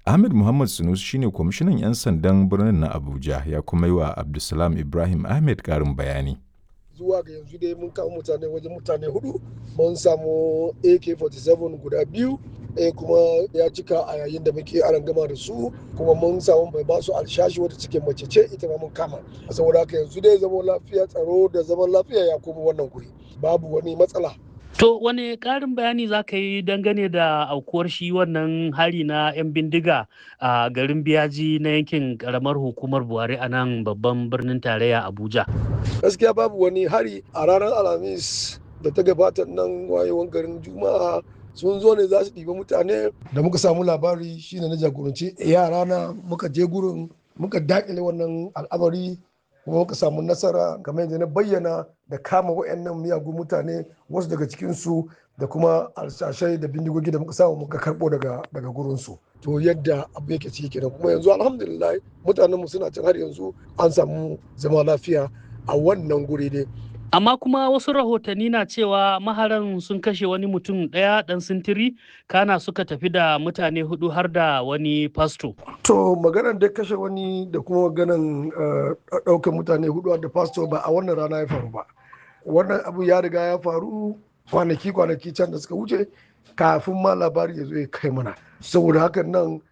Ahmed Muhammad Sunusi shine kwamishinan 'yan sandan birnin na Abuja ya kuma yi wa Abdulsalam Ibrahim Ahmed ƙarin bayani. zuwa ga yanzu dai mun kama mutane wajen mutane hudu mun samu ak-47 guda biyu ɗaya kuma ya cika a yayin da muke aran gama da su kuma mun samu mai basu alshashi wata cikin mace ce ita ma mun kama saboda haka yanzu dai zaman lafiya tsaro da zaman lafiya ya koma wannan guri babu wani matsala To wane ƙarin bayani za ka yi dangane da aukuwar shi wannan hari na 'yan bindiga a garin biyaji na yankin ƙaramar hukumar Buhari a nan babban birnin tarayya Abuja? gaskiya babu wani hari a ranar alhamis da ta gabata nan wayewan garin juma'a sun zo ne za su ɗiba mutane da muka samu labari shine na jagoranci yara na muka je gurin muka dakile wannan al'amari kuma muka samu nasara kamar yadda na bayyana da kama wayannan miyagun mutane wasu daga cikinsu da kuma alshashai da bindigogi da muka samu muka karɓo daga daga gurinsu to yadda abu yake ciki kenan kuma yanzu alhamdulillah mutanenmu suna can har yanzu an samu zama lafiya a wannan guri dai Amma kuma wasu rahotanni na cewa maharan sun kashe wani mutum ɗaya ɗan sintiri kana suka tafi da mutane hudu har da wani fasto. To maganar da kashe wani da kuma maganar ɗaukar mutane hudu da fasto ba a wannan rana ya faru ba. Wannan abu ya riga ya faru kwanaki kwanaki can da suka wuce kafin ma labari ya zo ya kai mana. Saboda hakan nan